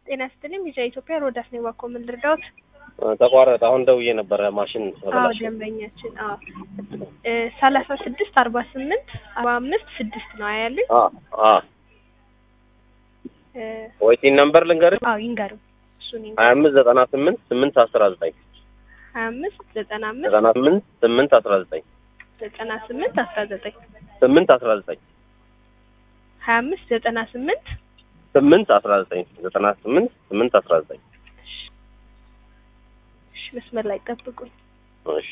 ጤና ይስጥልኝ። ቢጫ ኢትዮጵያ ሮዳስ ነው ባኮ ምን ልርዳዎት? ተቋረጠ። አሁን ደውዬ ነበረ ማሽን አዎ ተበላሸ። ደንበኛችን አዎ ሰላሳ ስድስት አርባ ስምንት አርባ አምስት ስድስት ነው ያሉኝ። አ አ እ ወይቲን ነምበር ልንገርህ አዎ ይንገሩኝ። እሱን ሀያ ይንገሩኝ። አምስት ዘጠና ስምንት ስምንት አስራ ዘጠኝ ሀያ አምስት ዘጠና አምስት ዘጠና ስምንት ስምንት አስራ ዘጠኝ ዘጠና ስምንት አስራ ዘጠኝ ስምንት አስራ ዘጠኝ ሀያ አምስት ዘጠና ስምንት ስምንት አስራ ዘጠኝ ዘጠና ስምንት ስምንት አስራ ዘጠኝ እሺ መስመር ላይ ጠብቁኝ። እሺ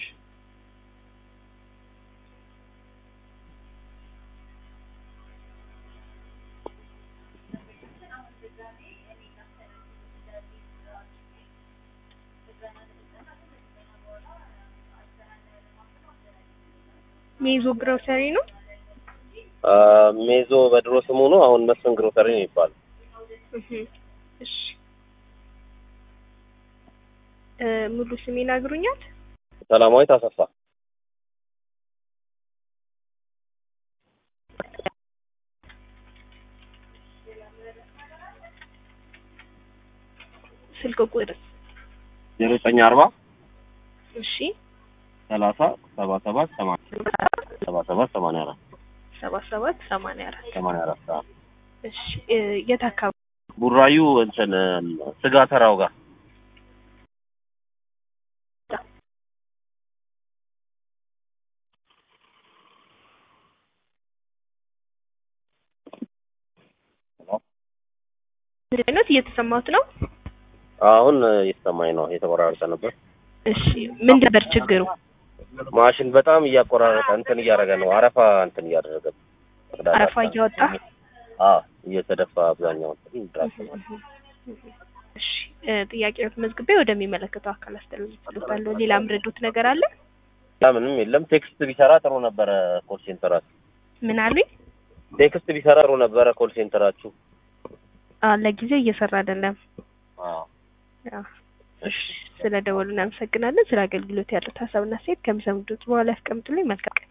ሜዞ ግሮሰሪ ነው። አ ሜዞ በድሮ ስሙ ነው። አሁን መስፍን ግሮሰሪ ነው ይባላል። እህ እሺ እ ሙሉ ስም ይነግሩኛል? ሰላማዊት አሰፋ ስልክ ቁጥር ዜሮ ዘጠኝ አርባ እሺ ሰላሳ ሰባ ሰባት ሰማንያ ሰባ ሰባት ሰማንያ አራት ሰባ ሰባት ሰማንያ አራት ሰማንያ አራት አዎ። እሺ እ የት አካባቢ ቡራዩ እንትን ስጋ ተራው ጋር አይነት እየተሰማሁት ነው። አሁን እየተሰማኝ ነው። የተቆራረጠ ነበር። እሺ ምን ነበር ችግሩ? ማሽን በጣም እያቆራረጠ እንትን እያደረገ ነው። አረፋ እንትን እያደረገ ነው። አረፋ እያወጣ አዎ እየተደፋ አብዛኛው እንትን ድራፍት ማለት ነው። እሺ እ ጥያቄዎት መዝግቤ ወደሚመለከተው አካል አስተላልፋለሁ። ሌላ ምረዱት ነገር አለ? ሌላ ምንም የለም። ቴክስት ቢሰራ ጥሩ ነበረ። ኮል ሴንተራችሁ ምን አሉኝ? ቴክስት ቢሰራ ጥሩ ነበረ። ኮል ሴንተራችሁ አ ለጊዜው እየሰራ አይደለም። አዎ አዎ እሺ ስለ ደወሉ እናመሰግናለን። ስለ አገልግሎት ያሉት ሀሳብና ሴት ከሚሰሙት በኋላ ያስቀምጡልኝ። መልካም ቀን